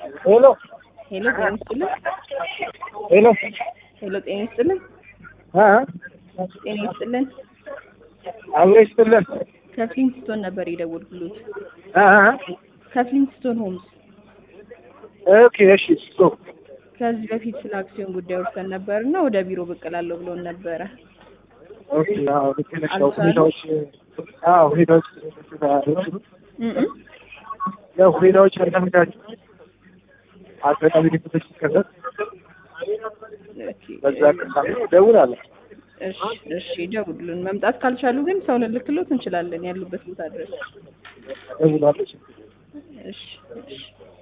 ሄሎ ሄሎ ጤና ይስጥልን። ሄሎ ሄሎ ጤና ይስጥልን። አ ጤና ይስጥልን። አብሮ ይስጥልን። ከፍሊንትስቶን ነበር የደወልኩሎት። አ ከፍሊንትስቶን ሆምስ ኦኬ እሺ ሶ ከዚህ በፊት ስለ አክሲዮን ጉዳይ ወርሰን ነበር እና ወደ ቢሮ ብቅ እላለሁ ብሎን ነበረ። ኦኬ አዎ ልክ ነሽ። ያው ሁኔታዎች አዎ ሁኔታዎች እም እም። ያው ሁኔታዎች ያልተመቻቹ አጋጣሚ ግጭቶች ሲከሰት ኦኬ፣ በዛ አጋጣሚ እደውላለሁ። እሺ እሺ፣ ደውሉልን። መምጣት ካልቻሉ ግን ሰው ልልክሎት እንችላለን ያሉበት ቦታ ድረስ። እደውላለሁ። እሺ እሺ